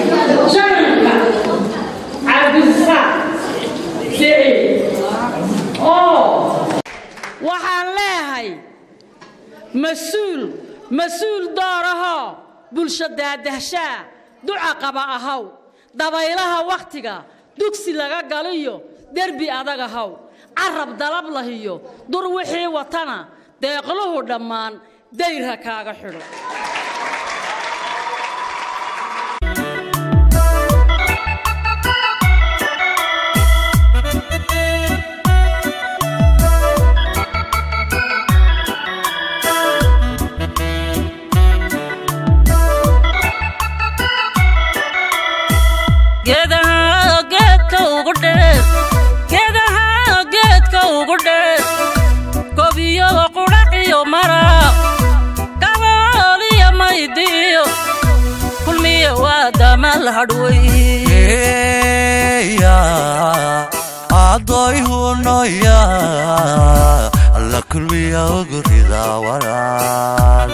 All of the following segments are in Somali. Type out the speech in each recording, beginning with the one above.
jananka cabdisaaq siciid oo waxaan leehay mas-uul mas-uul doorahoo bulsho daadahshaa duca qaba ahaw dabaylaha wakhtiga dugsi laga galiyo derbi adag ahaw carab dalab lahiyo dur wixii watana deeqluhu dhammaan dayrha kaaga xidho geedaha geedka ugu dheer geedaha geedka ugu dheer gobiyo qudhaciyo maraq gabooliyo maydiyo kulmiyo waa damal hadhwey adoy hunoya alla kulmiya ogurida walaal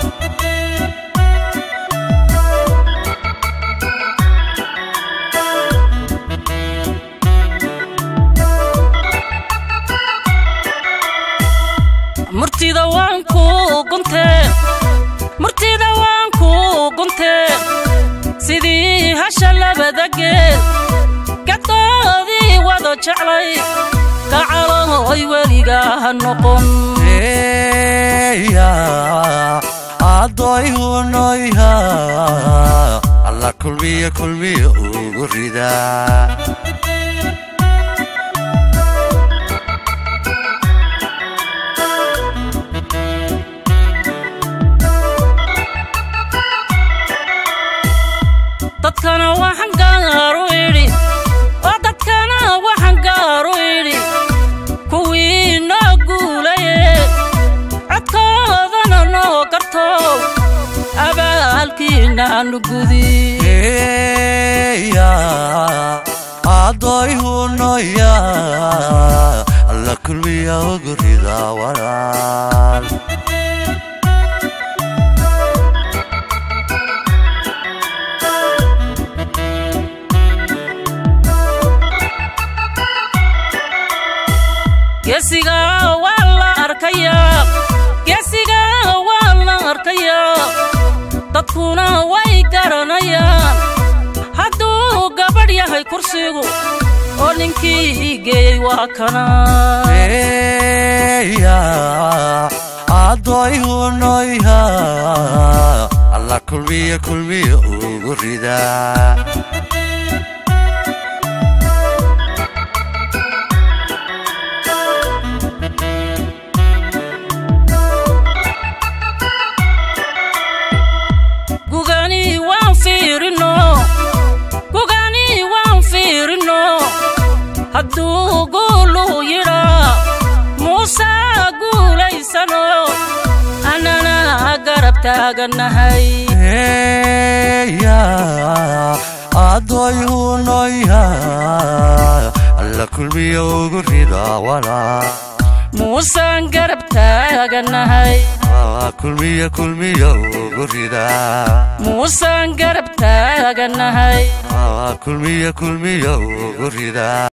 murtida waan ku guntee murtida waan ku guntee sidii hasha labada geel gadoodii wada jeclay gacalohoy weliga ha noqon adoy hunoya alla kulmiya kulmiya ugurida dadkana waxaan gaaru idhi oo dadkana waxaan gaaru idhi kuwii noo guulaye codkoodana noo gartow abaalkiinaanu gudi adoy hunoya alla kulmiya ogurida walaal geesiga waa la arkayaa geesiga waa la arkayaa dadkuna way garanayaan hadduu gabadh yahay kursigu oo ninkii geeyey waa kana adoy hunoya alla kulmiya kulmiya ugurida gugani waan fiirino gugani waan fiirino hadduu guuluu yidhaa muuse guulaysano annana garab taagannahay adoy hunoya alla kulmiya ugurida walaal muusaan garab taagannahay kulmiya kulmiya ugurida muusaan garab taagannahay kulmiya kulmiya ugurida